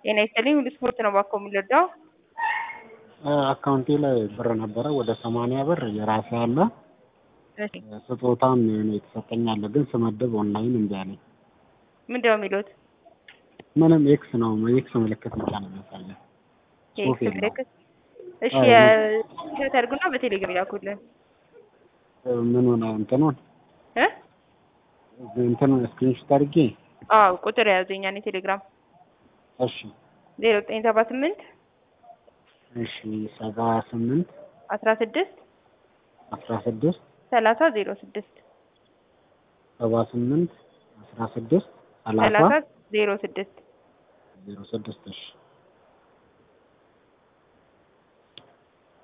ጤና ይስጥልኝ ሁሉ ስፖርት ነው ባኮ የምንረዳው። አካውንቴ ላይ ብር ነበረ ወደ ሰማንያ ብር የራሴ አለ እሺ ስጦታም የሆነ የተሰጠኝ አለ ግን ስመድብ ኦንላይን እምቢ አለኝ። ምንድን ነው የሚሉት? ምንም ኤክስ ነው ኤክስ ምልክት ብቻ ነው የሚያሳየው። ጽሑፍ የኤክስ የለውም። ምልክት። እሺ አዎ። የስክሪንሾት አድርጉና በቴሌግራም ይላኩልን ምን ሆነ እንትኑን እ እንትኑን ስክሪንሾት አድርጌ አዎ ቁጥር የያዘኛ ነው ቴሌግራም እሺ ዜሮ ዘጠኝ ሰባ ስምንት እሺ ሰባ ስምንት አስራ ስድስት አስራ ስድስት ሰላሳ ዜሮ ስድስት ሰባ ስምንት አስራ ስድስት ሰላሳ ሰላሳ ዜሮ ስድስት ዜሮ ስድስት እሺ